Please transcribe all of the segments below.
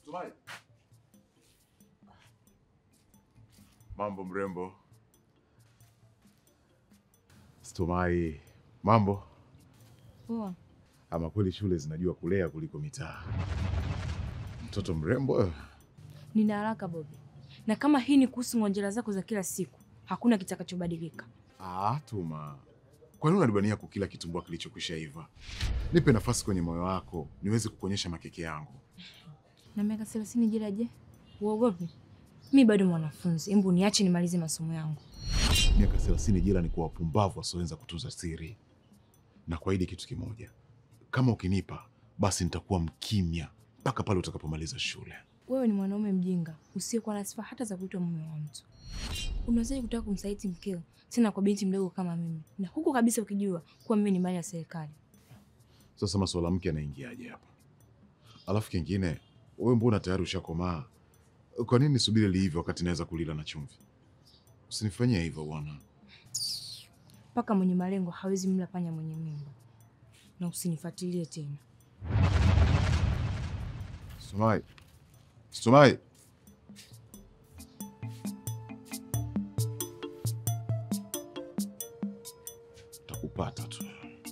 Stumai. Mambo mrembo. Stumai, mambo. Poa. Ama kweli shule zinajua kulea kuliko mitaa. Mtoto mrembo wewe. Nina haraka Bobi, na kama hii ni kuhusu ngonjera zako za kila siku, hakuna kitakachobadilika. Ah, Tuma. Kwa nini unanibania kukila kitumbua kilichokwisha iva? Nipe nafasi kwenye moyo wako niweze kukuonyesha makeke yangu. Na miaka thelathini jela, je, uogopi? Mi bado mwanafunzi, hebu niache nimalize masomo yangu. Miaka thelathini jela ni kwa wapumbavu wasioweza kutunza siri. Na kuahidi kitu kimoja, kama ukinipa basi nitakuwa mkimya mpaka pale utakapomaliza shule. Wewe ni mwanaume mjinga usiyekuwa na sifa hata za kuitwa mume wa mtu. Unawezaje kutaka kumsaliti mkeo tena kwa binti mdogo kama mimi, na huku kabisa ukijua kuwa mimi ni mali ya serikali? Sasa masuala mke anaingiaje hapa? Alafu kingine, wewe mbona tayari ushakomaa? Kwa nini nisubiri liive wakati naweza kulila na chumvi? Usinifanyie hivyo bwana. Mpaka mwenye malengo hawezi mla panya mwenye mimba, na usinifuatilie tena. Stumai, Stumai, takupata tu.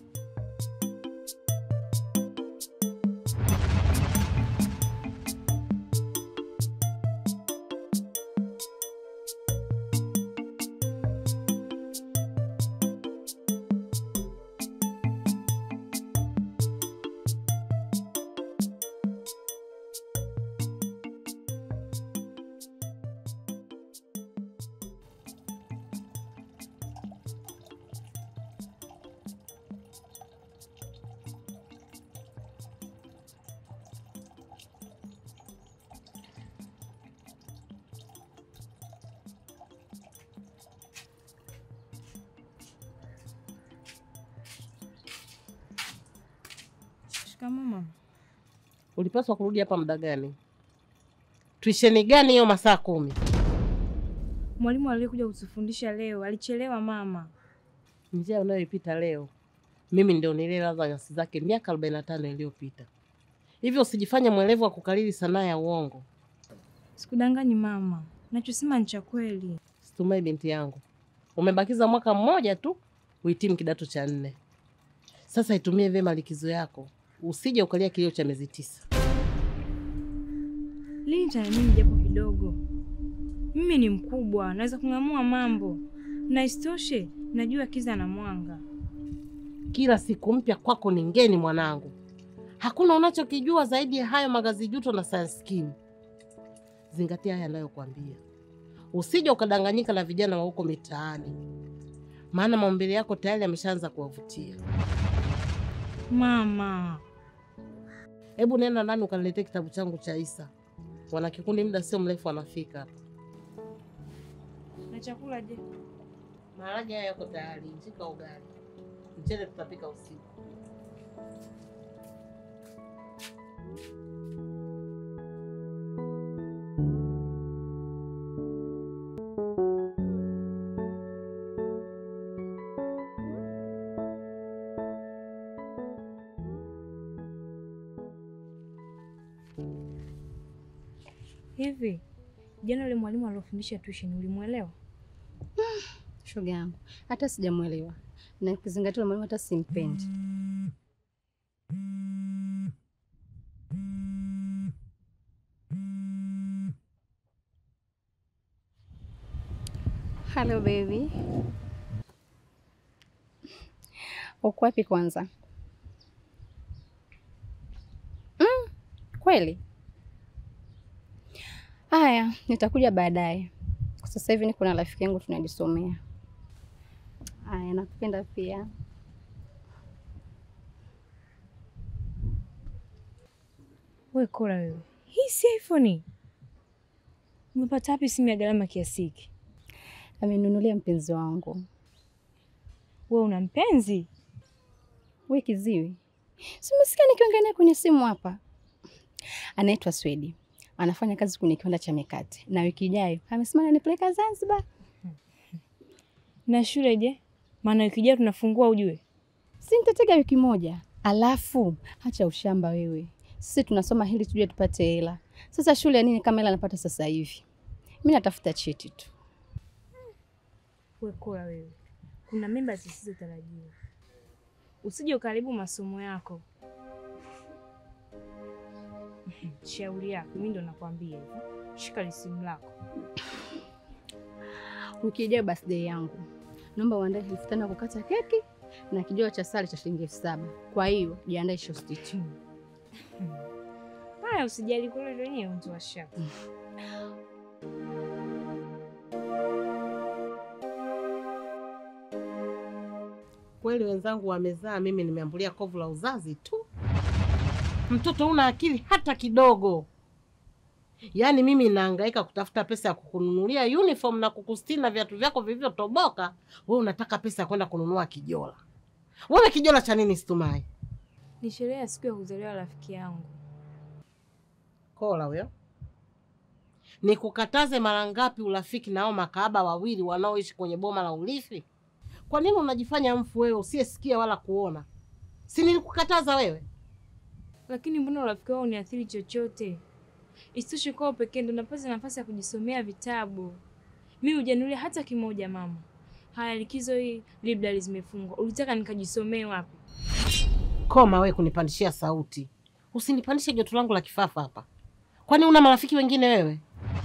Shikamoo mama. Ulipaswa kurudi hapa muda gani? Tuisheni gani hiyo masaa kumi? Mwalimu aliyekuja kutufundisha leo alichelewa mama. Njia unayoipita leo, mimi ndio nililaza nyasi zake miaka arobaini na tano iliyopita. Hivyo usijifanye mwelevu wa kukariri sanaa ya uongo. Sikudanganyi mama, nachosema ni cha kweli. Situmai binti yangu, umebakiza mwaka mmoja tu uhitimu kidato cha nne. Sasa itumie vyema likizo yako, usije ukalia kilio cha miezi tisa. Lini nitaniamini japo kidogo? Mimi ni mkubwa, naweza kung'amua mambo, na isitoshe najua kiza na mwanga. Kila siku mpya kwako ni ngeni mwanangu, hakuna unachokijua zaidi ya hayo magazi juto na science skin. Zingatia haya anayokuambia, usije ukadanganyika na vijana wa huko mitaani, maana maumbile yako tayari yameshaanza kuwavutia. Mama, Hebu nenda ndani ukaniletee kitabu changu cha Isa. Wana kikundi, muda sio mrefu wanafika hapa. na chakula je? Maharage haya yako tayari, njika ugali, mchele tutapika usiku. Hivi jana yule mwalimu aliofundisha tuition ulimwelewa? Shoga yangu hata sijamwelewa, na kizingatia mwalimu hata simpendi. Hello baby, uko wapi kwanza? Mm, kweli? Haya, nitakuja baadaye. Kwa sasa hivi niko na rafiki yangu tunajisomea. Haya, nakupenda pia. We kola wewe, hii si iPhone. Umepata wapi simu ya gharama kiasi hiki? Amenunulia mpenzi wangu. We una mpenzi? We kiziwi, si umesikia nikiongea naye kwenye simu hapa? Anaitwa Swedi, anafanya kazi kwenye kiwanda cha mikate, na wiki ijayo amesema ananipeleka Zanzibar. Na shule je? Maana wiki ijayo tunafungua ujue. Si nitatega wiki moja, alafu hacha ushamba wewe. Sisi tunasoma hili tuje tupate hela, Sasa shule ya nini kama ile anapata sasa hivi? Mimi natafuta cheti tu. We Kola wewe, kuna mimba zisizotarajiwa, usije ukaribu masomo yako. Shauri yako, mimi ndo nakwambia hivyo. Shika lisimu lako. Wiki ijayo birthday yangu, naomba uandae elfu tano ya kukata keki na kijao cha sali cha shilingi elfu saba. Kwa hiyo jiandae shosti tu. Haya, usijali, kule ndo wenyewe mtu wa shaka. Kweli wenzangu wamezaa, mimi nimeambulia kovu la uzazi tu. Mtoto una akili hata kidogo. Yaani mimi nahangaika kutafuta pesa ya kukununulia uniform na kukustiri na viatu vyako vilivyotoboka, wewe unataka pesa ya kwenda kununua kijola. Wewe kijola cha nini Situmai? Ni sherehe ya siku ya kuzaliwa rafiki yangu. Kola huyo. Nikukataze mara ngapi urafiki nao makahaba wawili wanaoishi kwenye boma la urithi? Kwa nini unajifanya mfu wewe usiyesikia wala kuona? Si nilikukataza wewe? Lakini mbona urafiki wao uniathiri chochote? Isitoshe kwao pekee ndo napata nafasi ya kujisomea vitabu. Mi hujanulia hata kimoja mama. Haya, likizo hii library zimefungwa, ulitaka nikajisomee wapi? Koma wewe kunipandishia sauti, usinipandishe joto langu la kifafa hapa. Kwani una marafiki wengine wewe?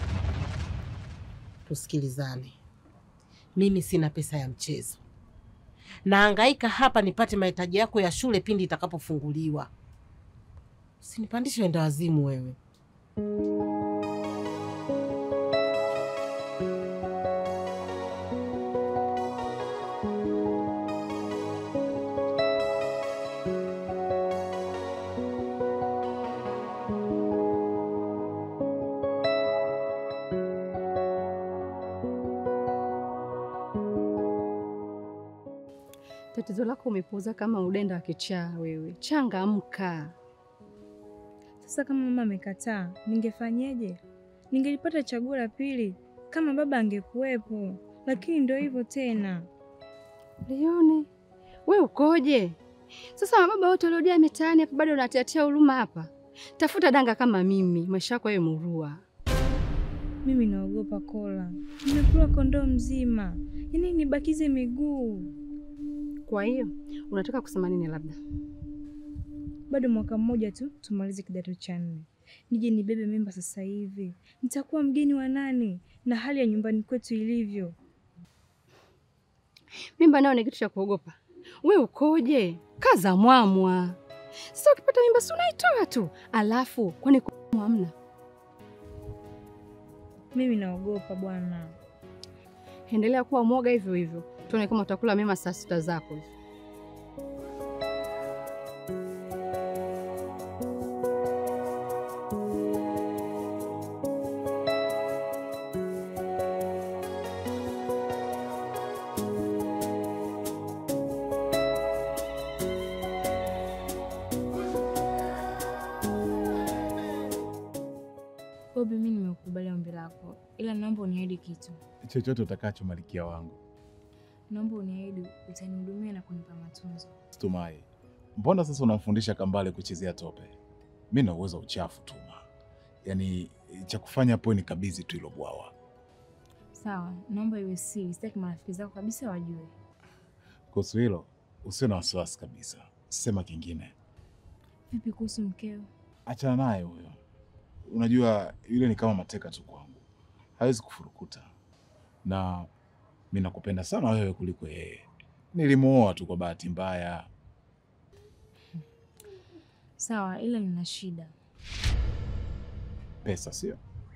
Tusikilizane, mimi sina pesa ya mchezo, nahangaika hapa nipate mahitaji yako ya shule pindi itakapofunguliwa. Usinipandishe wenda wazimu wewe. Tatizo lako umepuuza kama udenda wa kichaa wewe. Changamka. Sasa kama mama amekataa, ningefanyeje? Ningelipata chaguo la pili kama baba angekuwepo, lakini ndio hivyo tena. Lione, we ukoje? Sasa mababa wote waliojaa mitaani hapa bado unatiatia huruma hapa. Tafuta danga kama mimi, maisha yako yawe murua. Mimi naogopa Kola, nimekula kondoo mzima, yaani nibakize miguu. Kwa hiyo unataka kusema nini? Labda Bado mwaka mmoja tu tumalize kidato cha nne, nije nibebe mimba sasa hivi. Nitakuwa mgeni wa nani na hali ya nyumbani kwetu ilivyo? mimba nayo ni kitu cha kuogopa. We ukoje? Kaza mwamwa. Sasa ukipata mimba si unaitoa tu, alafu kwani kumwa hamna? Mimi naogopa bwana. Endelea kuwa mwoga hivyo hivyo, tuone kama utakula mema saa sita zako hivi. Bobi, mimi nimekubali ombi lako, ila naomba uniahidi kitu. chochote utakacho malikia wangu. Naomba uniahidi utanihudumia na kunipa matunzo. Situmai, mbona sasa unamfundisha Kambale kuchezea tope? Mi na uwezo wa uchafu Tuma, yaani cha kufanya hapo ni kabidhi tu ilo bwawa. Sawa, naomba iwe siri, sitaki marafiki zako kabisa wajue. Kuhusu hilo usio na wasiwasi kabisa. Sema kingine, Vipi kuhusu mkeo? achana naye huyo. Unajua yule ni kama mateka tu kwangu, hawezi kufurukuta, na mi nakupenda sana wewe kuliko yeye. Nilimuoa tu kwa bahati mbaya. Sawa, ila nina shida. Pesa sio?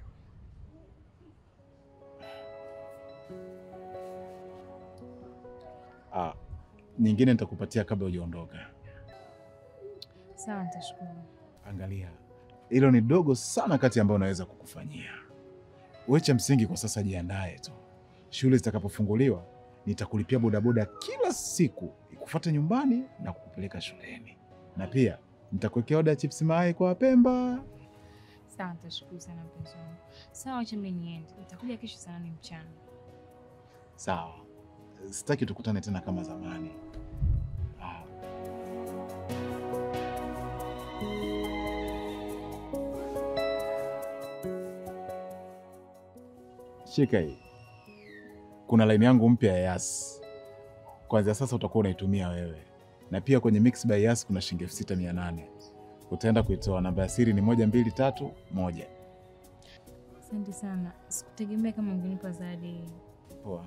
Ah, nyingine nitakupatia kabla hujaondoka. Sawa, nitashukuru. Angalia, hilo ni dogo sana kati ambayo naweza kukufanyia. Wewe cha msingi kwa sasa jiandae tu, shule zitakapofunguliwa nitakulipia bodaboda kila siku ikufuate nyumbani na kukupeleka shuleni, na pia nitakuwekea oda ya chips mayai kwa Wapemba. Sawa, nitashukuru sana mpenzi wangu. Sawa, acha mimi niende, nitakuja kesho saa nane mchana. Sawa, sitaki tukutane tena kama zamani. Ah. Shika hii, kuna laini yangu mpya ya Yas. Kwanzia sasa utakuwa unaitumia wewe, na pia kwenye Mix by Yas kuna shilingi elfu sita mia nane utaenda kuitoa. Namba ya siri ni moja mbili tatu moja. Asante sana, sikutegemea kama ungenipa zawadi hii. Poa.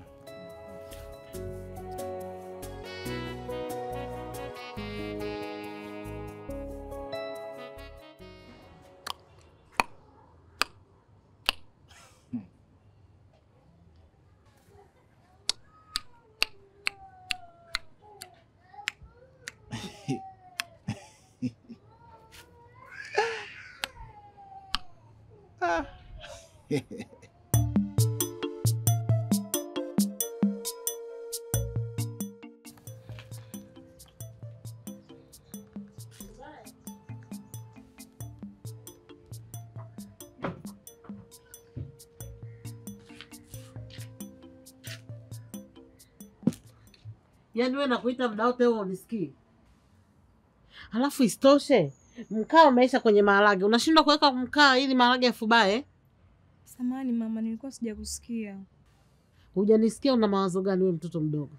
Yaani wewe nakuita muda wote huo unisikii? Halafu isitoshe mkaa umeisha kwenye maharage, unashindwa kuweka mkaa ili maharage yafubae. Samahani mama, nilikuwa sijakusikia. Hujanisikia? Una mawazo gani wewe mtoto mdogo?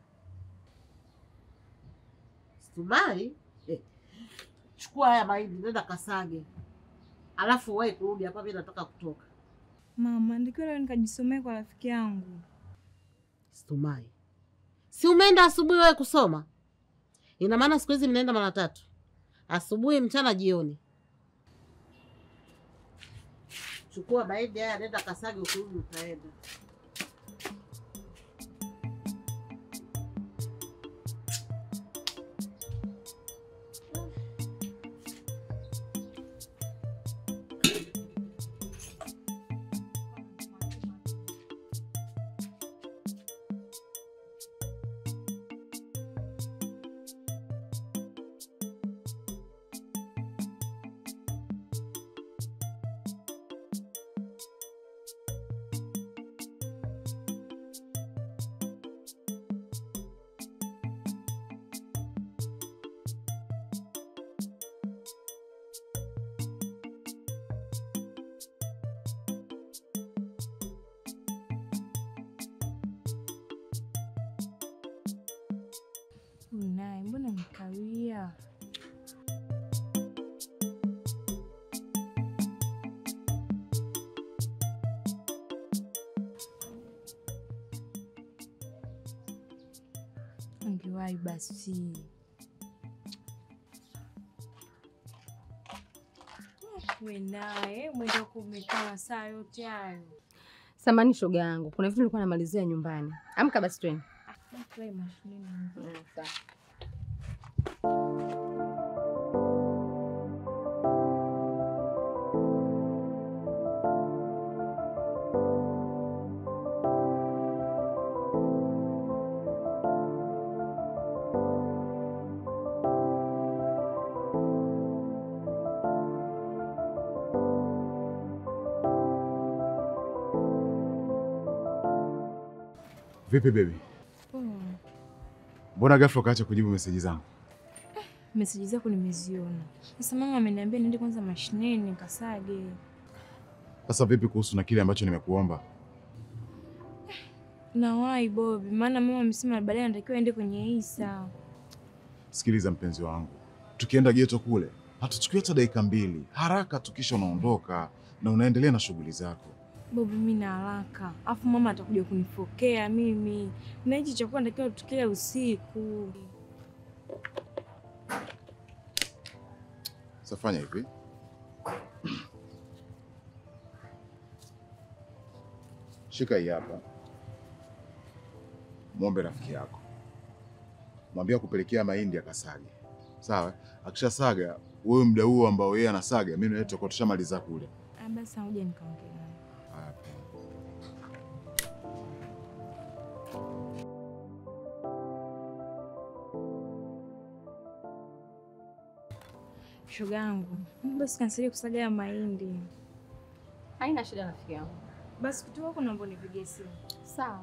Stumai, eh. Chukua haya mahindi nenda kasage, alafu wahi kurudi hapa, mimi nataka kutoka. Mama, ndikiwa leo nikajisomea kwa rafiki yangu. Stumai, si umeenda asubuhi wewe kusoma? Ina maana siku hizi mnaenda mara tatu, asubuhi, mchana, jioni. Chukua mahindi haya, nenda kasage, ukirudi utaenda. Huyu naye mbona mkawia? Angewahi basi. We naye mwenda kumekaa saa yote hayo. Samani shoga yangu, kuna vitu nilikuwa namalizia nyumbani. Amka basi twende. Play mashineni. Vipi baby? Poa. Mbona ghafla ukaacha kujibu meseji zangu? Meseji zako nimeziona. Sasa mama ameniambia niende kwanza mashineni nikasage. Sasa vipi kuhusu na kile ambacho nimekuomba? Nawahi Bobi, maana mama amesema baadaye anatakiwa aende kwenye Isa. Sikiliza mpenzi wangu, tukienda geto kule hatuchukui hata dakika mbili, haraka tu, kisha unaondoka na unaendelea na shughuli zako. Bobi, mimi na haraka, afu mama atakuja kunifokea mimi, na hichi chakula natakiwa tukile usiku. Sasa fanya hivi, shika hii hapa, mwombe rafiki yako, mwambie akupelekea mahindi akasage, sawa? Akishasaga wewe, muda huo ambao yeye anasaga, mimi na wewe tutakuwa tushamaliza kule. Ah, Basi ngoja nikaongea naye. Haya. Shoga yangu, basi kanisaidia kusaga ya mahindi. Haina shida rafiki yangu. Basi kutoka huko naomba unipigie simu. Sawa.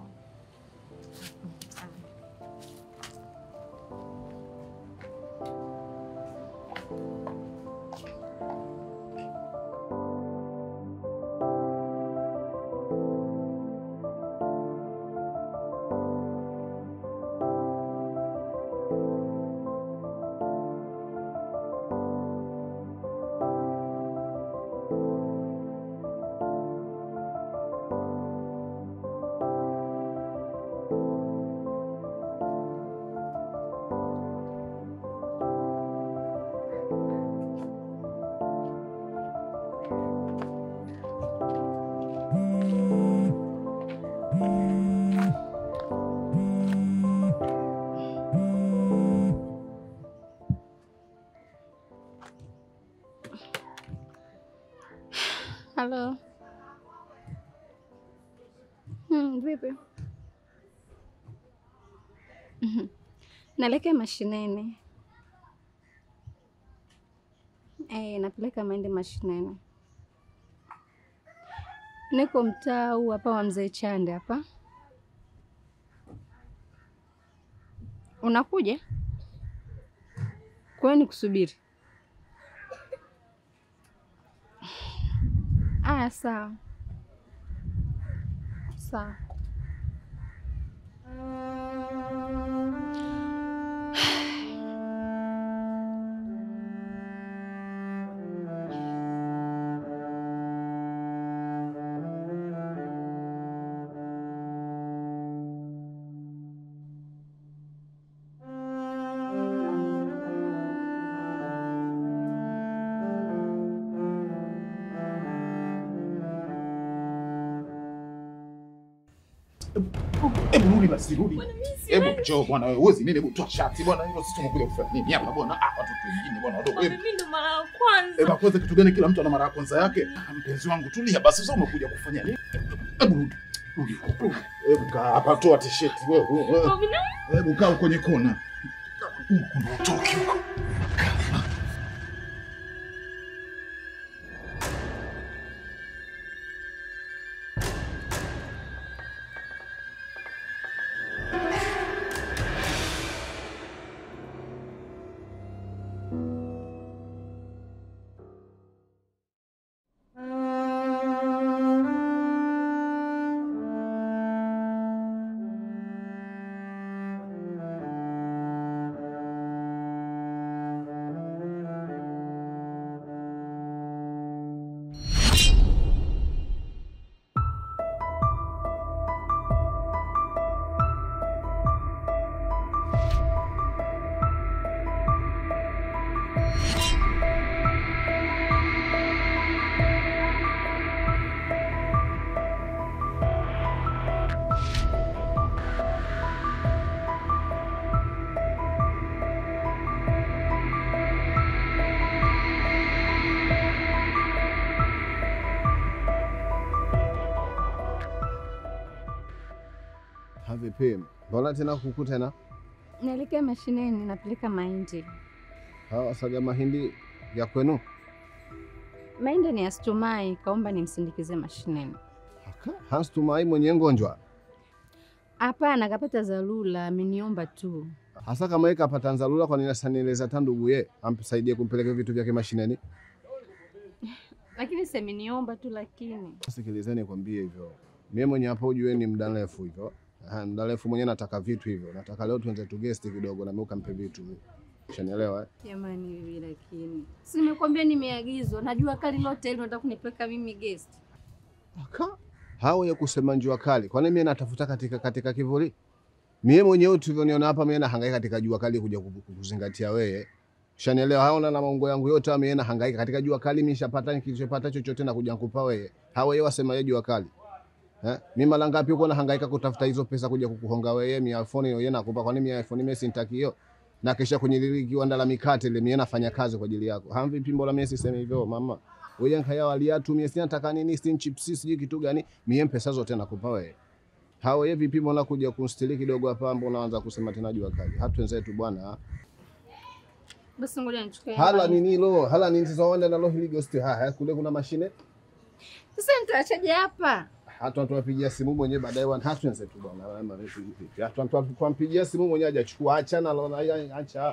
Halo. Hmm, vipi? Mhm. Naelekea mashineni. Eh, napeleka mahindi mashineni. Niko mtaa huu hapa wa Mzee Chande hapa. Unakuja? Kwa nini kusubiri? Aya, sawa sawa. Hebu rudi basi, rudi. Hebu njoo bwana, wewe uwezi nini? Hebu toa shati bwana, hilo sisi tumekuja kufanya nini hapa bwana? Ah, watoto wengine bwana wadogo. Hebu Mimi ndo mara ya kwanza. hebu kwanza, kitu gani? Kila mtu ana mara ya kwanza yake. Ah, Mpenzi wangu, tulia basi, sasa umekuja kufanya nini? Hebu rudi. Rudi. rudi. Hebu kaa hapa, toa t-shirt wewe. wewe. Robina, Hebu kaa kwenye kona. Huko ndo utoki huko. Havipi, mbona tena kuku tena? Naelekea mashineni, napeleka mahindi. Hawa saga mahindi ya kwenu? Mahindi ni ya Stumai, kaomba nimsindikize mashineni. Haka, Hans Tumai mwenye ngonjwa Hapana, kapata dharura, ameniomba tu. hasa kama yeye kapata nzalula, kwa nini asanieleza ta ndugu ye amsaidie kumpeleka vitu vyake mashineni? Lakini si ameniomba tu, lakini Sikilizeni kwambie hivyo, mimi mwenye hapa ujue ni muda mrefu hivyo. Aha, muda mrefu mwenyewe nataka vitu hivyo, nataka leo tuanze tu guest kidogo na mimi ukampe vitu, ushanielewa eh? jamani, hivi lakini si nimekwambia nimeagizwa, najua kali lote hili unataka kunipeleka mimi guest. Aka hao ya kusema njua kali, kwani mimi natafuta katika katika kivuli? Mimi mwenyewe tulivyoniona hapa, mimi nahangaika katika jua kali kuja kuku- kukuzingatia wewe, ushanielewa? Haona na maungo yangu yote mimi nahangaika katika jua kali, mimi nishapata kilichopata chochote na kuja kukupa wewe. Hao yeye wasema yeye jua kali eh? Mimi mara ngapi uko nahangaika kutafuta hizo pesa kuja kukuhonga wewe, mi iPhone yeye nakupa, kwani mimi iPhone mimi sintaki hiyo na kisha kwenye lile kiwanda la mikate ile, mimi nafanya kazi kwa ajili yako. Hamvi mbona mimi sisemi hivyo mama? Wewe nkaya waliatu mimi sina nataka nini, si chips sijui kitu gani, mimi pesa zote nakupa wewe. Hao yeye vipi, mbona kuja kunstili kidogo hapa, mbona unaanza kusema tena jua kali? Hatu wenzetu bwana. Basi ngoja nichukue. Hala hapa. nini lo? Hala nini sasa wanda nalo hili ghost haya kule kuna mashine. Sasa nitaachaje hapa? Hatu tuwapigia simu mwenyewe baadaye wana hatu wenzetu bwana. Mama vipi vipi? Hatu tuwampigia simu mwenyewe hajachukua achana lo acha.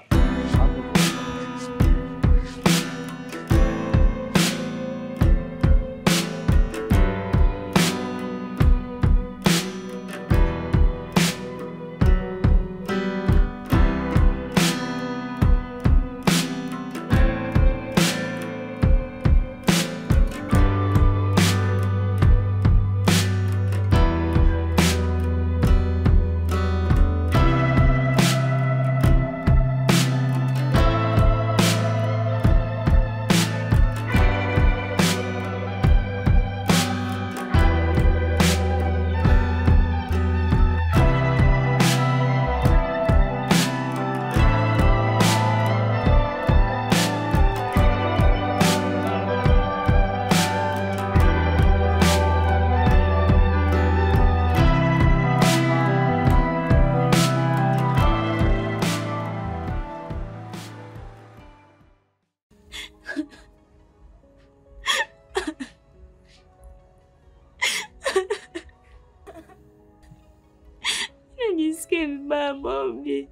Usijisikie vibaya Bobi.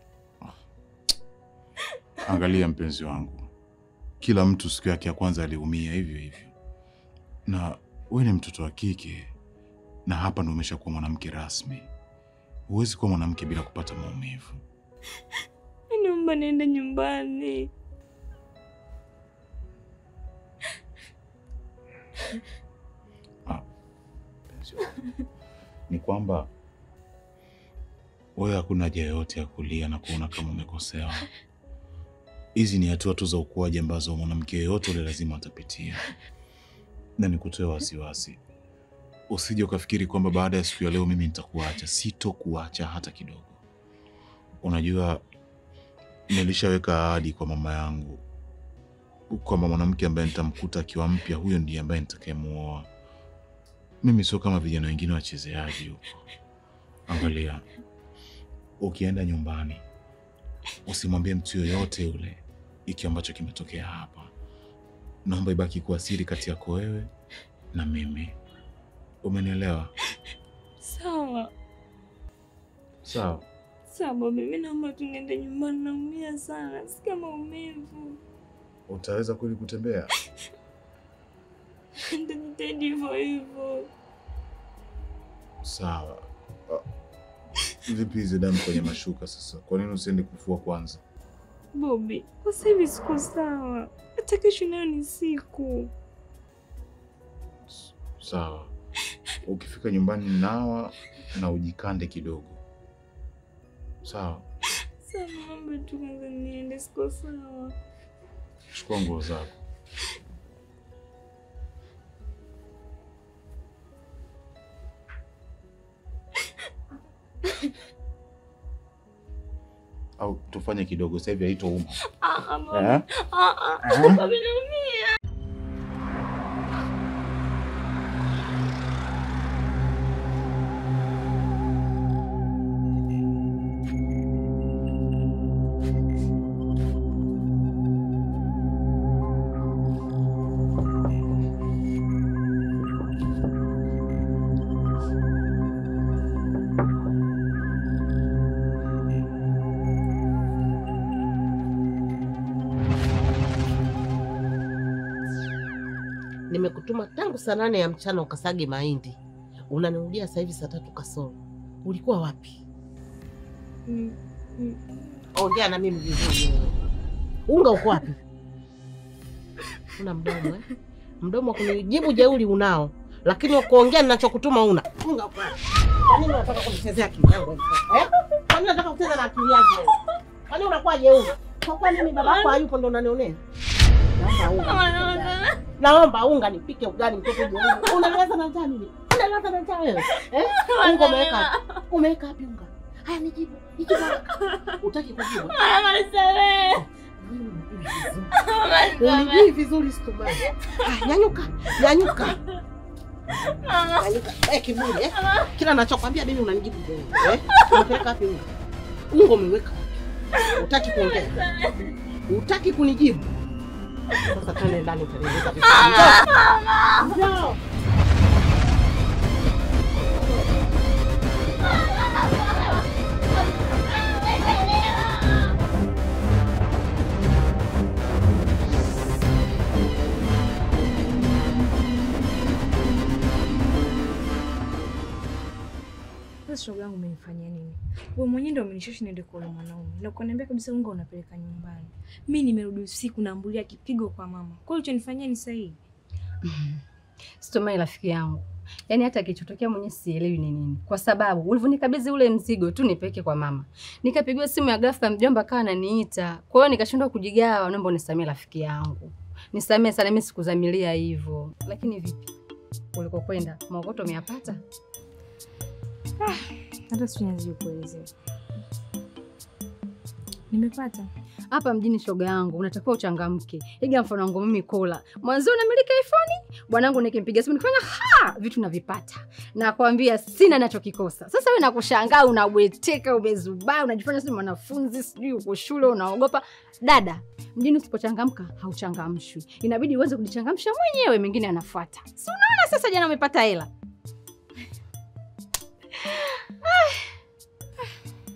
Angalia mpenzi wangu, kila mtu siku yake ya kwanza aliumia hivyo hivyo, na wewe ni mtoto wa kike, na hapa ndo umeshakuwa mwanamke rasmi. Huwezi kuwa mwanamke bila kupata maumivu. Naomba niende nyumbani. Mpenzi wangu, ni kwamba wewe hakuna haja yoyote ya kulia na kuona kama umekosewa. Hizi ni hatua tu za ukuaji ambazo mwanamke yeyote ule lazima atapitia, na nikutoe wasiwasi, usije ukafikiri kwamba baada ya siku ya leo mimi nitakuacha. Sitokuacha hata kidogo. Unajua, nilishaweka ahadi kwa mama yangu kwamba mwanamke ambaye nitamkuta akiwa mpya, huyo ndiye ambaye nitakayemuoa. Mimi sio kama vijana wengine wachezeaji huko. Angalia, ukienda nyumbani usimwambie mtu yoyote yule iki ambacho kimetokea hapa. Naomba ibaki kuwa siri kati yako wewe na mimi. Umenielewa? Sawa Sawa. sawa Bobi, mi naomba tu niende nyumbani, naumia sana, sikia maumivu. Utaweza kweli kutembea? Nitajitahidi hivyo hivyo. Sawa. Ah, Vipi hizi damu kwenye mashuka sasa? Kwa nini usiende kufua kwanza? Bobi, kwa sasa hivi siko sawa, hata kesho nayo ni siku. Sawa. Ukifika nyumbani nawa na ujikande kidogo. Sawa. Sawa, naomba tu kwanza niende, siko sawa. Chukua nguo zako. Au tufanye kidogo sasa hivi haitouma. Ah, ah, Bobi. Eh? Ah, ah. Eh? Bobi, naumia. Nimekutuma tangu saa nane ya mchana ukasage mahindi, unanirudia sasa hivi saa tatu kasoro. Ulikuwa wapi? Mm, mm. Ongea na mimi vizuri. wewe. Unga uko wapi? Una mdomo eh? Mdomo wa kunijibu jeuri unao, lakini wa kuongea ninachokutuma una. Unga uko wapi? Kwa nini unataka kunichezea akili yangu eh? Kwa nini unataka kucheza na akili yangu? wewe? Kwa nini unakuwa jeuri? Kwa kuwa mimi baba yako hayupo ndo unanionea? Naomba unga. Mama, naona. Naomba unga nipike ugali mtoto jeuri. Unalaza na njaa nini? Unalaza na njaa wewe? Eh? Unga umeweka wapi? Umeweka wapi unga? Haya nijibu. Nijibu. Utaki kujibu? Mama, nisamehe. Mama, nisamehe. Ulijui vizuri situmai. Ah, nyanyuka, nyanyuka. Nyanyuka. Eh, kiburi eh. Kila nachokwambia mimi unanijibu wewe. Eh? Umepeleka wapi unga? Unga umeweka wapi? Utaki kuongea. Utaki kunijibu. Sasa twende ndani utanieleza vipi. Njoo. Njoo. Sasa shoga yangu umenifanyia nini? Wewe mwenyewe ndio umenishawishi niende kwa yule mwanaume. Na ukaniambia kabisa unga unapeleka nyumbani. Mimi nimerudi usiku naambulia kipigo kwa mama. Kwa hiyo ulichonifanyia ni sahihi. Sitomai rafiki yangu, yaani hata kilichotokea mwenyewe sielewi ni nini, kwa sababu ulivyonikabidhi ule mzigo tu nipeleke kwa mama, nikapigiwa simu ya ghafla, mjomba akawa ananiita. Kwa hiyo nikashindwa kujigawa. Naomba unisamee rafiki yangu, nisamee sana, mimi sikuzamilia hivyo. Lakini vipi ulikokwenda, maokoto umeyapata? Hata sinyazidi kuelezea. Nimepata. Hapa mjini, shoga yangu, unatakiwa uchangamke. Iga mfano wangu mimi, Kola mwanzo unamiliki iPhone, bwanangu nikimpiga simu nikifanya ha vitu navipata, nakwambia sina nachokikosa. Sasa wewe nakushangaa, unabweteka, umezubaa, unajifanya si mwanafunzi, sijui uko shule unaogopa. Dada, mjini usipochangamka hauchangamshwi, inabidi uweze kujichangamsha mwenyewe, mengine yanafuata. Si unaona sasa, jana umepata hela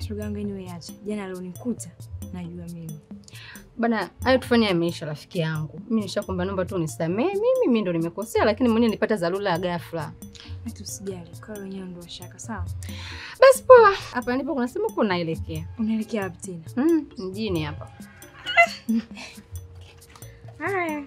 shoga yangu, anyway, acha jana alionikuta najua mimi. Bana, hayo tufanye yameisha, rafiki yangu. Mimi nishakwambia, naomba tu unisamehe. Mimi mimi ndo nimekosea, lakini mwenyewe nilipata dharura ya ghafla. Hata usijali, kwa wenyewe ndo washaka. Sawa, Basi poa, hapa ndipo kuna sehemu huko naelekea. unaelekea wapi tena? Mm, mjini hapa. Haya.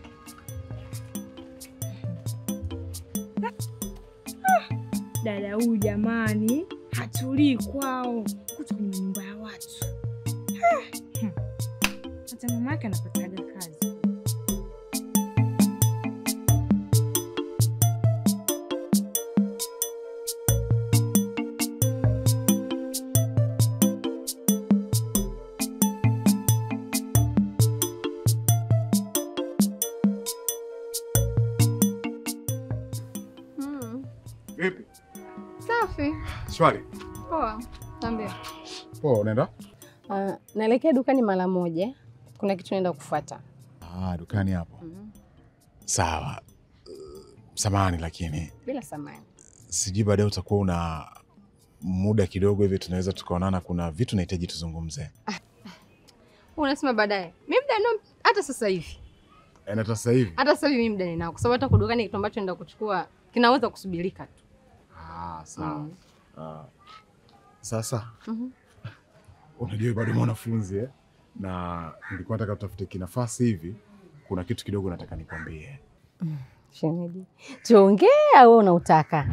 Dada huyu jamani, hatulii kwao, kuta kwenye nyumba ya watu. Ah, hmm. Hata mama yake anapataga kazi. Mm, Vipi? safi. Shwari. Poa. Niambie. Poa, unaenda? Uh, naelekea dukani mara moja. Kuna kitu naenda kufuata. Ah, dukani hapo. Mm. Sawa. Uh, Samahani lakini Bila samani. sijui baadaye utakuwa una muda kidogo hivi tunaweza tukaonana, kuna vitu nahitaji tuzungumze. Unasema baadaye. Mimi muda nao hata sasa hivi. Eh, na sasa hivi. Hata sasa hivi mimi muda ninao. Kwa sababu hata kudukani kitu ambacho naenda kuchukua kinaweza kusubirika tu. Ah, sawa. Mm. Ah. Sasa Mhm. unajua bado mwanafunzi eh? na nilikuwa nataka tutafute kinafasi hivi, kuna kitu kidogo nataka nikwambie. Shemeji. Tuongee au unautaka?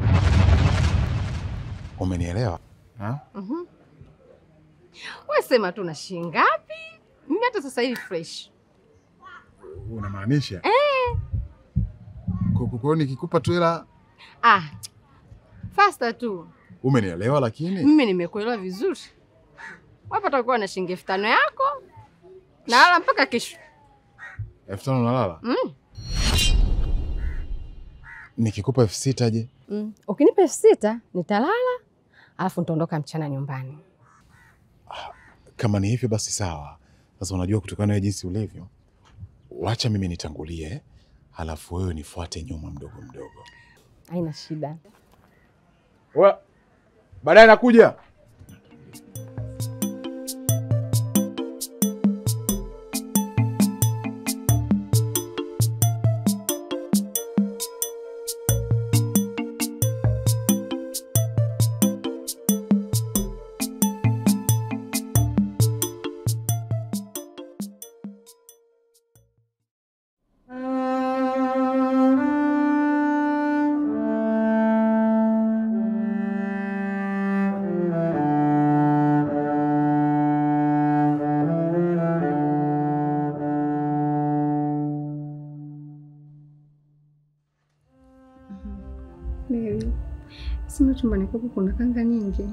Umenielewa? Ha? Mhm. Wewe sema tu na shilingi ngapi? Mimi hata sasa hivi fresh. Unamaanisha eh? Kwa hiyo nikikupa tu hela Ah. Faster tu. umenielewa, lakini Mimi nimekuelewa vizuri. Wapo utakuwa na shilingi elfu tano yako na hala mpaka kesho. elfu tano nalala. Mm. Nikikupa elfu sita je? Mm. Ukinipa elfu sita nitalala, alafu nitaondoka mchana nyumbani. Kama ni hivyo basi sawa. Sasa unajua kutokana na jinsi ulivyo, wacha mimi nitangulie, halafu wewe nifuate nyuma mdogo mdogo. Haina shida. Wa, baadaye nakuja. Baby, sema chumbani kwako kuna kanga nyingi.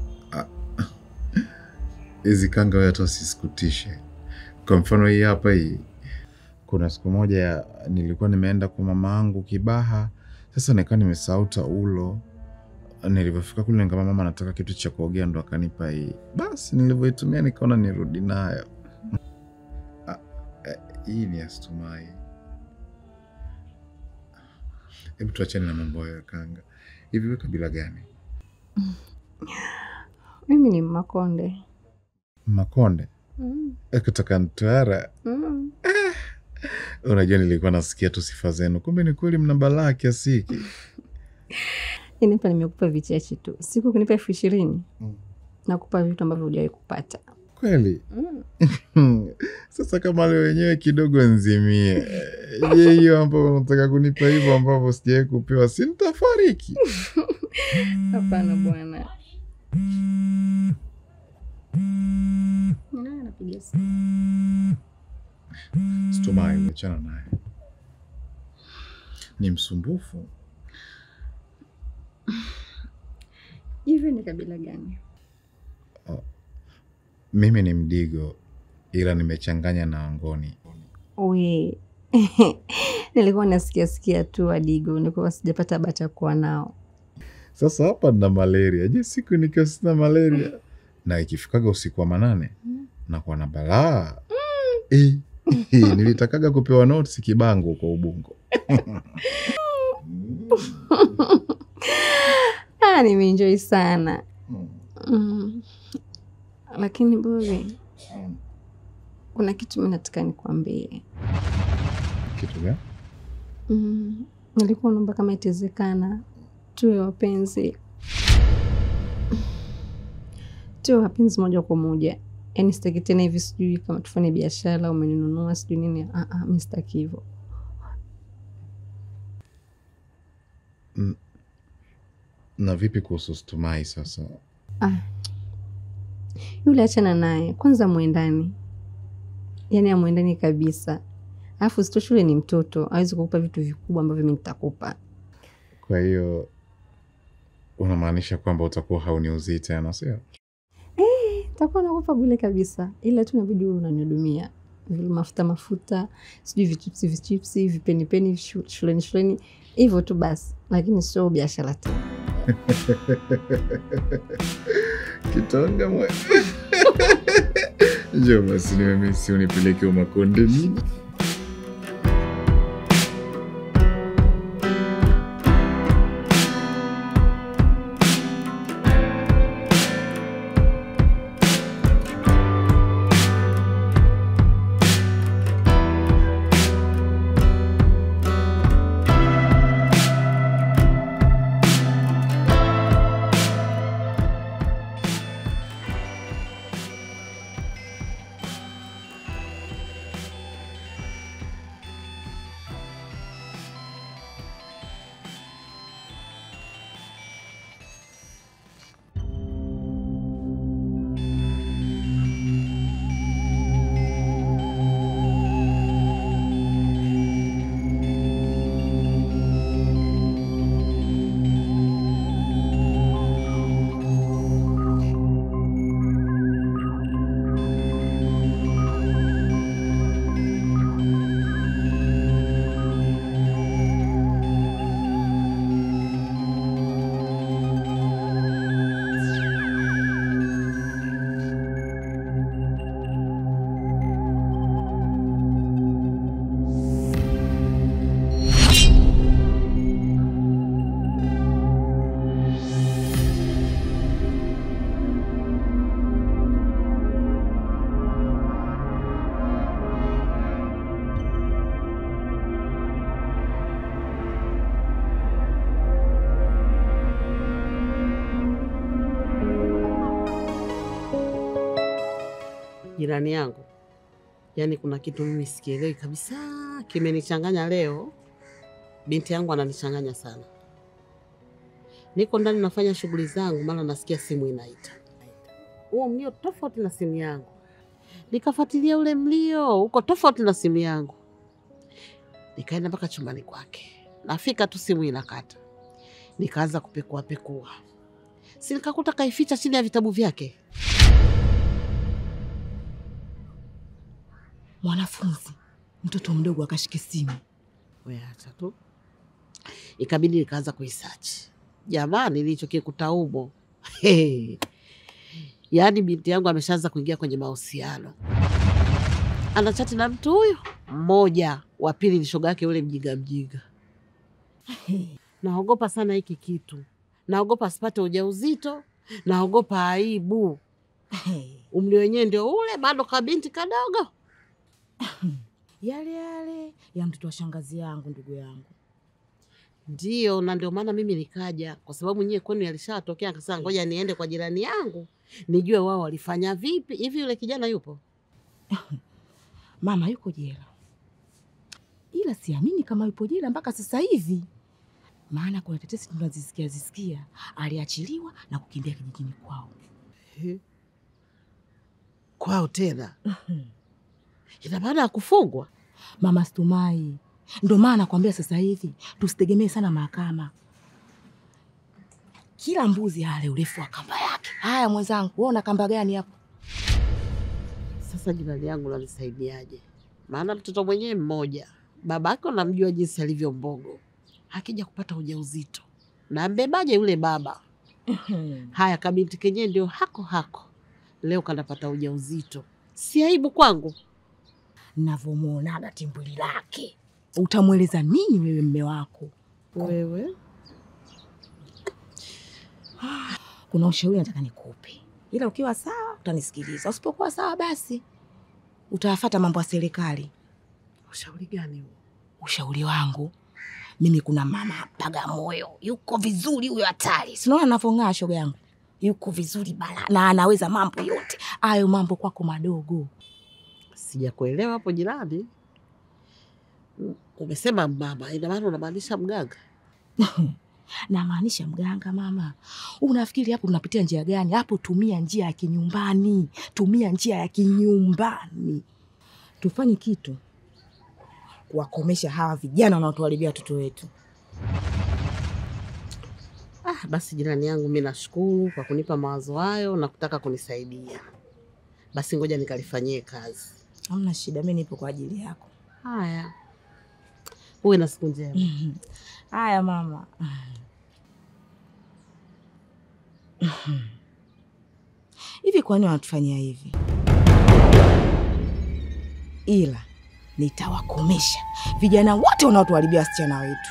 Hizi kanga wewe hata usisikutishe. Kwa mfano hii hapa hii, kuna siku moja ya- nilikuwa nimeenda kwa mama yangu Kibaha, sasa nikawa nimesahau taulo. Nilivyofika kule nikama mama anataka kitu cha kuogea, ndo akanipa hii. Basi nilivyoitumia nikaona nirudi nayo. Ah, eh, Hii ni Astumai. Hebu tuachane na mambo hayo ya kanga. Hivi wewe kabila gani? Mimi ni Makonde. Makonde Mm. Eh, kutoka Mtwara. Mm. Unajua, nilikuwa nasikia tu sifa zenu, kumbe ni kweli mna balaa kiasi hiki. Yaani hapa nimekupa vichache tu. Siku ukinipa elfu ishirini Mm. nakupa vitu ambavyo hujawahi kupata. Kweli Mm. sasa, kama leo wenyewe kidogo nzimie. Je, hiyo ambayo unataka kunipa hivyo ambavyo sijawahi kupewa, si nitafariki? Hapana bwana. Ni nani anapiga simu? Stumai, achana naye, ni msumbufu. Hivi ni kabila gani? Mimi ni Mdigo, ila nimechanganya na Wangoni. We. Nilikuwa nasikia sikia tu Wadigo, nilikuwa sijapata bahati ya kuwa nao. Sasa hapa nina malaria. Je, siku nikiwa sina malaria na ikifikaga usiku wa manane nakuwa na balaa Eh, eh, nilitakaga kupewa notes kibango kwa Ubungo. Ah, nimeenjoy sana. Mm. Mm. Lakini Bobi, kuna kitu mimi nataka nikwambie. Kitu gani? Mm, nilikuwa naomba kama itawezekana tuwe wapenzi, tuwe wapenzi moja kwa moja. Yaani sitaki tena hivi, sijui kama tufanye biashara, umeninunua sijui nini. Ah, ah, mi sitaki hivyo. Na vipi kuhusu Stumai sasa? Ah, yule achana naye kwanza, mwendani, yaani amwendani kabisa. Alafu sito, shule ni mtoto, awezi kukupa vitu vikubwa ambavyo mi nitakupa. Kwa hiyo unamaanisha kwamba utakuwa hauniuzii tena, sio? takuwa nakupa bule kabisa, ila tu inabidi uwe unanihudumia vile mafuta mafuta, sijui vichipsi vichipsi, vipenipeni shu- shuleni shuleni, hivyo tu basi, lakini sio biashara tena. Kitonga mwe. Njoo basi nimemisi unipeleke umakonde nini? Jirani yangu, yaani kuna kitu mimi sikielewi kabisa, kimenichanganya leo. Binti yangu ananichanganya sana. Niko ndani nafanya shughuli zangu, mara nasikia simu inaita. Huo mlio tofauti na simu yangu, nikafuatilia ule mlio uko tofauti na simu yangu, nikaenda mpaka chumbani kwake. Nafika tu simu inakata, nikaanza kupekua pekua, si nikakuta kaificha chini ya vitabu vyake. Mwanafunzi mtoto mdogo akashike simu. We acha tu. Ikabidi nikaanza kuisearch. Jamani, nilichokikuta humo Hey. Yaani binti yangu ameshaanza kuingia kwenye mahusiano, anachati na mtu huyo mmoja, wa pili ni shoga yake yule mjinga mjinga. Naogopa sana hiki kitu, naogopa asipate ujauzito, naogopa aibu. Umri wenyewe ndio ule, bado kabinti kadogo. Yale yale ya mtoto wa shangazi yangu, ndugu yangu. Ndiyo, na ndio maana mimi nikaja, kwa sababu nyie kwenu yalishatokea. Akasema ngoja niende kwa jirani yangu nijue wao walifanya vipi. Hivi yule kijana yupo? Mama yuko jela, ila siamini kama yupo jela mpaka sasa hivi, maana kuna tetesi tunazisikia zisikia aliachiliwa na kukimbia kijijini kwao. Kwao tena? Ina maana ya kufungwa? Mama Stumai, ndo maana nakwambia sasa hivi tusitegemee sana mahakama. Kila mbuzi ale urefu wa kamba yake. Haya mwenzangu, wewe una kamba gani hapo? Sasa jirani yangu nanisaidiaje? Maana mtoto mwenyewe mmoja, babake unamjua jinsi alivyo mbogo, akija kupata ujauzito na mbebaje yule baba? Haya, kabinti kenyewe ndio hako hako, leo kanapata ujauzito, si aibu kwangu? Navyomwonaga timbuli lake, utamweleza nini wewe mme wako? Wewe Kuna ushauri nataka nikupe. ila ukiwa sawa utanisikiliza, usipokuwa sawa basi utayafata mambo ya serikali. Ushauri gani huo? Ushauri wangu mimi, kuna mama Bagamoyo yuko vizuri, huyo hatari, sinaona anavyong'aa, shoga yangu, yuko vizuri bala na anaweza mambo yote hayo. Mambo kwako madogo. Sijakuelewa hapo jirani. Mm, Umesema mama, ina maana unamaanisha mganga? Namaanisha mganga mama. Unafikiri hapo tunapitia njia gani? Hapo tumia njia ya kinyumbani, tumia njia ya kinyumbani. Tufanye kitu kuwakomesha hawa vijana wanaotuharibia watoto wetu. Ah, basi jirani yangu, mi nashukuru kwa kunipa mawazo hayo na kutaka kunisaidia. Basi ngoja nikalifanyie kazi. Hamna shida, mi nipo kwa ajili yako. Haya, uwe na siku njema. Haya mama. Hivi kwa nini wanatufanyia hivi? Ila nitawakomesha vijana wote wanaotuharibia wasichana wetu.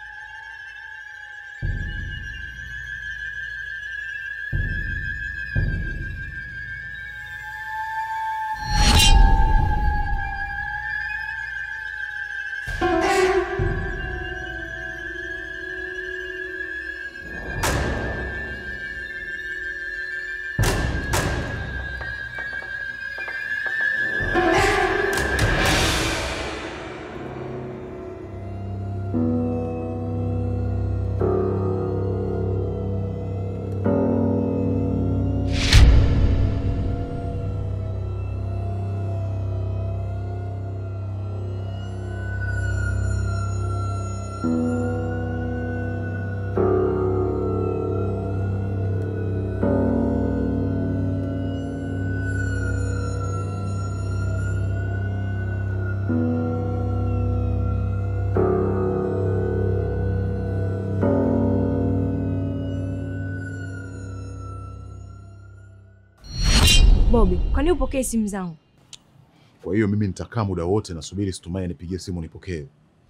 Bobi, kwa nini upokee simu zangu? Kwa hiyo mimi nitakaa muda wote nasubiri Stumai anipigie simu nipokee.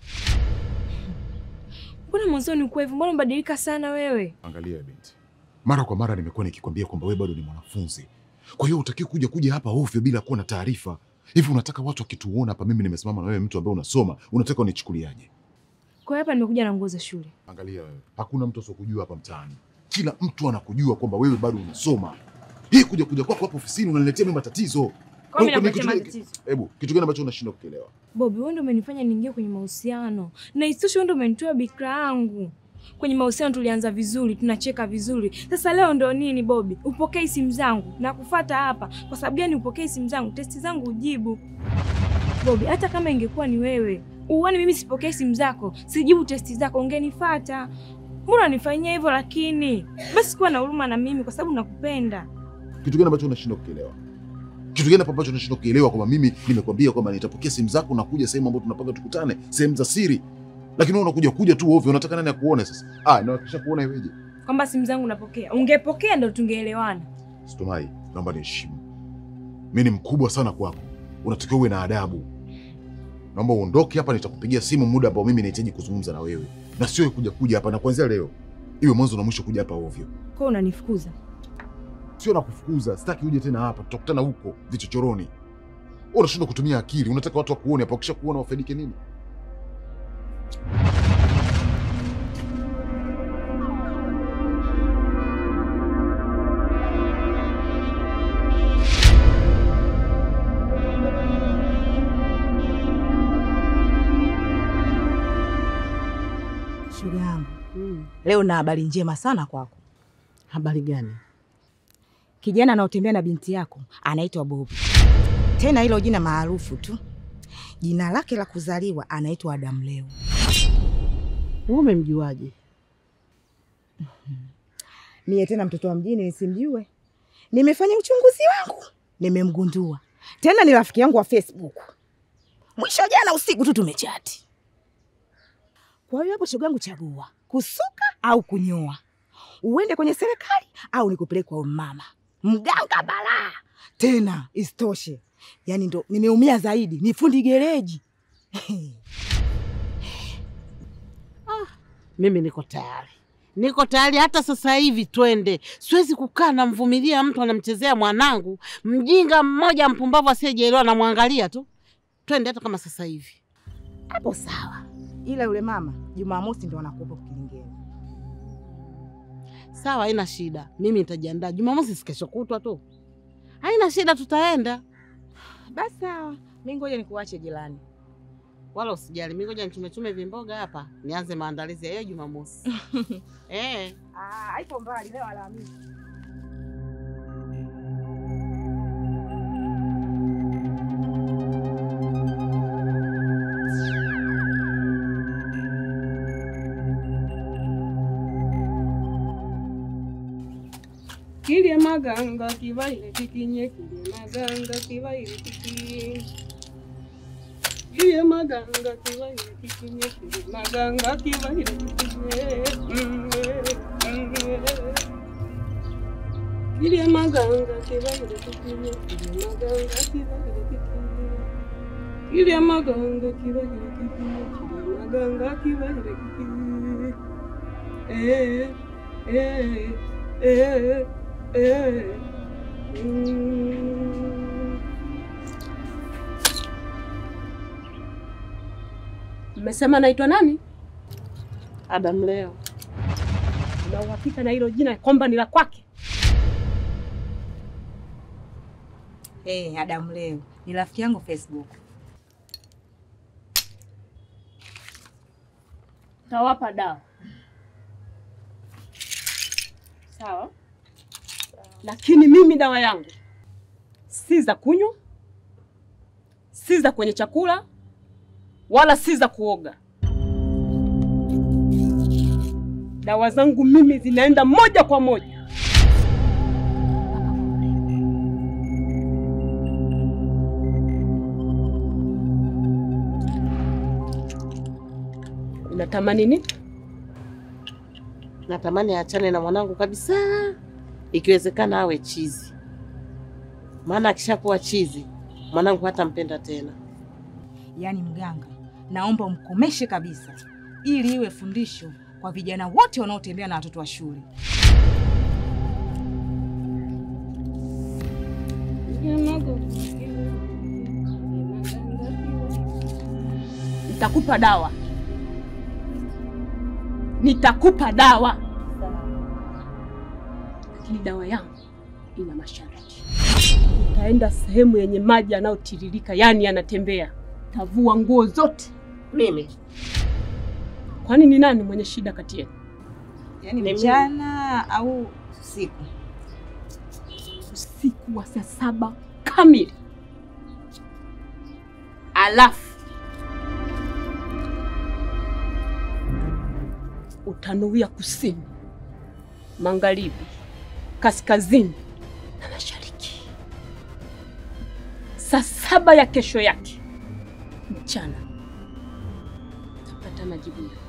Mbona mwanzoni ukuwa hivyo? Mbona umebadilika sana wewe? Angalia binti, mara kwa mara nimekuwa nikikwambia kwamba wewe bado ni mwanafunzi, kwa hiyo utakiwa kuja kuja hapa ovyo bila kuwa na taarifa. Hivi unataka watu wakituona hapa mimi nimesimama na wewe, mtu ambaye unasoma, unataka unichukuliaje? Kwa hiyo hapa nimekuja na nguo za shule. Angalia wewe, hakuna mtu asiokujua hapa mtaani, kila mtu anakujua kwamba wewe bado unasoma. Hii kuja kuja kwako hapa ofisini unaniletea mimi matatizo. Kwa mimi Huko ni nakuletea kitu gani- matatizo. Hebu kitu gani ambacho unashindwa kukielewa? Bobi, wewe ndio umenifanya niingie kwenye mahusiano, na isitoshe wewe ndio umenitoa bikra yangu. Kwenye mahusiano tulianza vizuri, tunacheka vizuri. Sasa leo ndo nini Bobi? Upokei simu zangu na kufata hapa. Kwa sababu gani upokei simu zangu? Testi zangu ujibu. Bobi, hata kama ingekuwa ni wewe, uone mimi sipokei simu zako, sijibu testi zako, ungenifata. Mbona unanifanyia hivyo lakini? Basi kuwa na huruma na mimi kwa sababu nakupenda. Kitu gani ambacho unashindwa kukielewa? Kitu gani hapo ambacho unashindwa kukielewa kwamba mimi nimekwambia kwamba nitapokea simu zako na kuja sehemu ambayo tunapanga tukutane, sehemu za siri. Lakini wewe unakuja kuja tu ovyo, unataka nani akuone sasa? Ah, na kisha kuona iweje? Kwamba simu zangu napokea. Ungepokea ndo tungeelewana. Stumai, naomba niheshimu. Mimi ni mkubwa sana kwako. Unatakiwa uwe na adabu. Naomba uondoke hapa, nitakupigia simu muda ambao mimi nahitaji kuzungumza na wewe. Na sio kuja kuja hapa na kuanzia leo. Iwe mwanzo na mwisho kuja hapa ovyo. Kwa hiyo unanifukuza. Sio na kufukuza, sitaki uje tena hapa, tutakutana huko vichochoroni. Wewe unashindwa kutumia akili, unataka watu wakuone hapa, wakisha kuona wafaidike nini? Shoga yangu, Mm. leo na habari njema sana kwako. Habari gani? Kijana anaotembea na binti yako anaitwa Bobi, tena hilo jina maarufu tu. Jina lake la kuzaliwa anaitwa Adamu Leo. Wewe umemjuaje? Mie tena mtoto wa mjini nisimjue? Nimefanya uchunguzi wangu, nimemgundua. Tena ni rafiki yangu wa Facebook. Mwisho jana usiku tu tumechati. Kwa hiyo hapo, shoga yangu, chagua kusuka au kunyoa, uende kwenye serikali au nikupeleke kwa mama mganga balaa. Tena isitoshe, yani ndo nimeumia zaidi, ni fundi gereji. Mimi niko tayari, Niko tayari hata sasa hivi twende. Siwezi kukaa namvumilia mtu anamchezea mwanangu, mjinga mmoja mpumbavu asiyejielewa, namwangalia tu. Twende hata kama sasa hivi. Hapo sawa, ila yule mama Jumamosi ndo anakuwepo kilingeni. Sawa, haina shida, mimi nitajiandaa. Jumamosi si kesho kutwa tu, haina shida, tutaenda. Basi sawa, mi ngoja nikuache jirani. Wala usijali, mimi ngoja nichumechume vimboga hapa, nianze maandalizi ya hiyo Jumamosi. eh. Ah, haipo mbali leo Alhamisi. Kilye maganga kibaire kikinye kilye maganga kibaire kikinye Kilye maganga kibaire kikinye kilye maganga kibaire kikinye Kilye maganga kibaire kikinye kilye maganga kibaire kikinye Kilye maganga kibaire kikinye kilye maganga kibaire kikinye Eh eh eh eh mm. Mmesema naitwa nani? Adam leo Una uhakika na hilo jina kwamba ni la kwake? Hey, Adamu leo ni rafiki yangu Facebook. Tawapa dawa sawa, lakini mimi dawa yangu si za kunywa, si za kwenye chakula, wala si za kuoga. Dawa zangu mimi zinaenda moja kwa moja Unatamani nini? natamani aachane na mwanangu kabisa, ikiwezekana awe chizi, maana akishakuwa chizi mwanangu hatampenda tena. Yaani mganga, naomba umkomeshe kabisa, ili iwe fundisho kwa vijana wote wanaotembea na watoto wa shule. Nitakupa dawa, nitakupa dawa, lakini dawa yangu ina masharti. Utaenda sehemu yenye maji yanayotiririka, yaani yanatembea. Tavua nguo zote. Mimi Kwani ni nani mwenye shida kati yenu? Yaani Ni mchana au usiku? Usiku wa saa saba kamili, alafu utanuia kusini, magharibi, kaskazini na mashariki. Saa saba ya kesho yake mchana utapata majibu yako.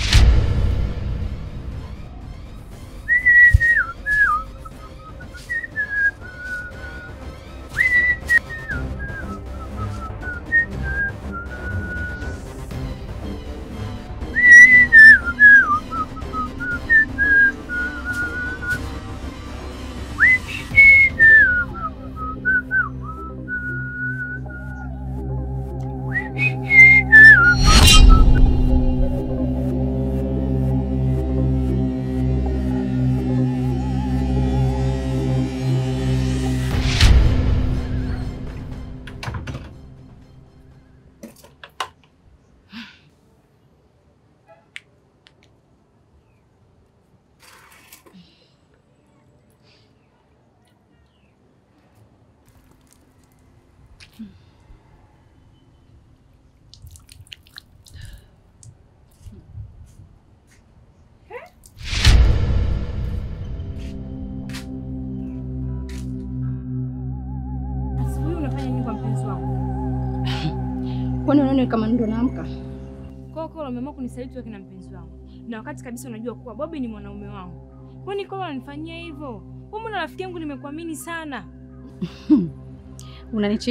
Asubuhi unafanya nini kwa mpenzi wako? Kwani unaona kama ndo naamka? Kwa Kolo umeamua kunisaliti wewe na mpenzi wangu, na wakati kabisa unajua kuwa Bobi ni mwanaume wangu. Kwani Kolo ananifanyia hivyo? Wewe mbona rafiki yangu nimekuamini sana?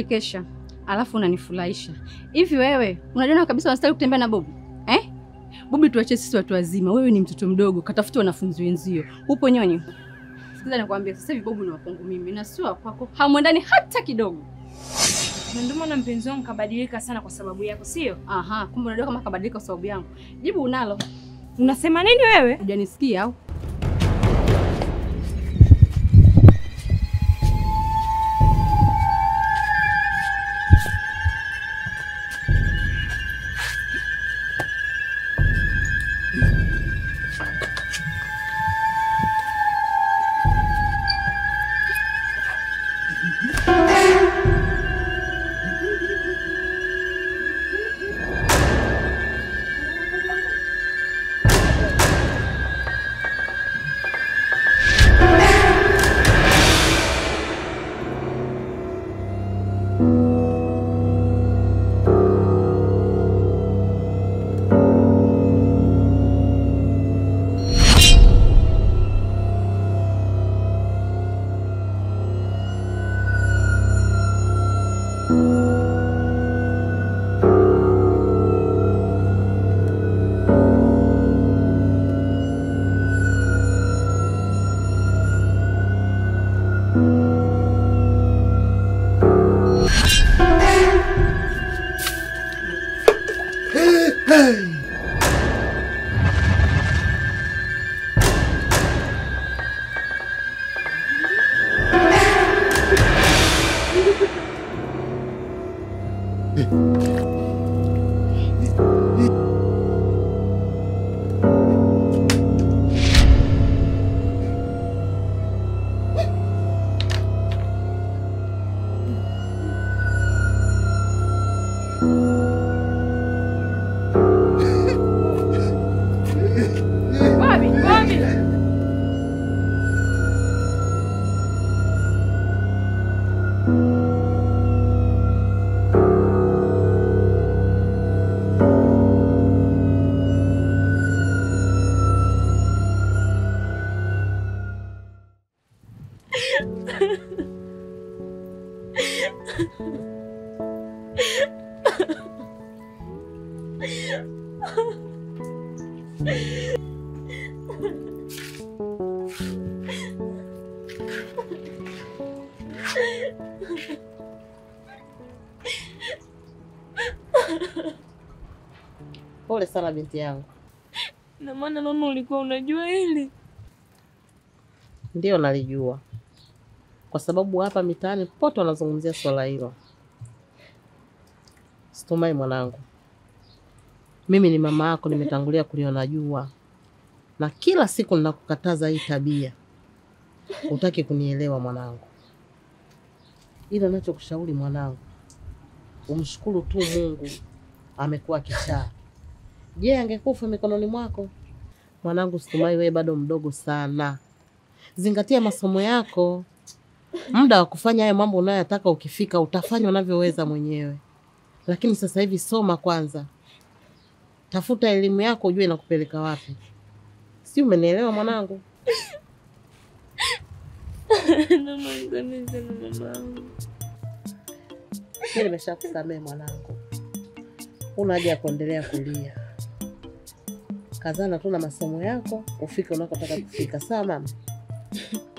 Unanichekesha alafu unanifurahisha. Hivi wewe unajiona kabisa unastahili kutembea na Bobi eh? Bobi, tuache sisi watu wazima. Wewe ni mtoto mdogo, katafuta wanafunzi wenzio. Upo nyonyi? Sikiza nikwambia, sasa hivi Bobi ni wa kwangu mimi na sio wa kwako, hamwendani hata kidogo. Na ndio maana mpenzi wangu kabadilika sana kwa sababu yako, sio? Aha, kumbe unajua kama kabadilika kwa sababu yangu. Jibu unalo. Unasema nini wewe? Hujanisikia au? Bobi, Bobi. Pole sana binti yangu. Na maana naona ulikuwa unajua hili. Ndio nalijua, kwa sababu hapa mitaani pote wanazungumzia swala hilo. Situmai mwanangu, mimi ni mama yako, nimetangulia kuliona jua, na kila siku ninakukataza hii tabia, hutaki kunielewa mwanangu. Ila nachokushauri mwanangu, umshukuru tu Mungu, amekuwa kichaa. Je, angekufa mikononi mwako? Mwanangu Situmai, wewe bado mdogo sana, zingatia masomo yako. Muda wa kufanya hayo mambo unayoyataka ukifika, utafanya unavyoweza mwenyewe, lakini sasa hivi soma kwanza, tafuta elimu yako, ujue inakupeleka wapi. Si umenielewa mwanangu? Naomba nisamehe sana mamangu. Mimi nimeshakusamehe mwanangu, una haja ya kuendelea kulia. Kazana tu na masomo yako ufike unakotaka kufika, sawa mama?